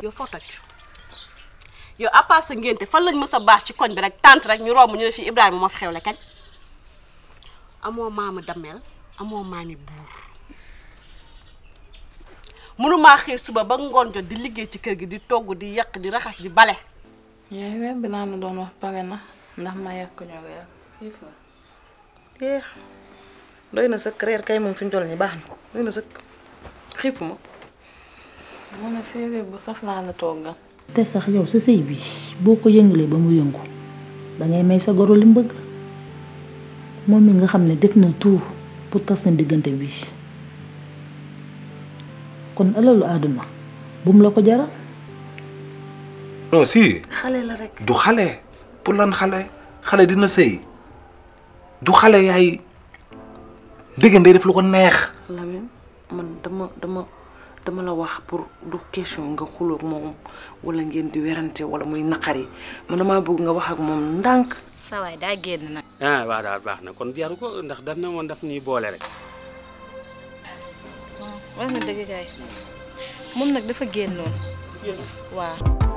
yow foo toj yow à part sa ngénte fan lañ mës a baax ci koñ bi rek tànt rek ñu romb ñu ne fii Ibrahima moo fi xewle kañ amoo maama damel amoo maami buur mënumaa xëy suba ba ngoon jot di liggéey ci kër gi di togg di yàq di raxas di bale yaay weer bi naa ma doon wax pare na ndax ma yàq ñoo reer xiif na eh doy na sëkk reer kay moom fi ñu toll nii baax na doy na sëkk xiifuma mu ne féeré bu saf laa la toggal te sax yow sa sëy bi boo ko yëngalee ba mu yëngu dangay may sa goro li mu bëgg moom mi nga xam ne def na tout pour tas seen diggante bi kon alalu àdduna bu mu la ko jaral non si xale la rek du xale pour lan xale xale dina sëy du xale yaay dégg day def lu ko neex Lamine man dama dama dama la wax pour du question nga xuloo ak moom wala ngeen di werante wala muy naqari man damaa bëgg nga wax ak moom ndànk sa waay daa génn nag ah waaw daal baax na kon jaru ko ndax daf na woon daf ñuy boole rek wax nga dëgg kay moom nag dafa génnoon waaw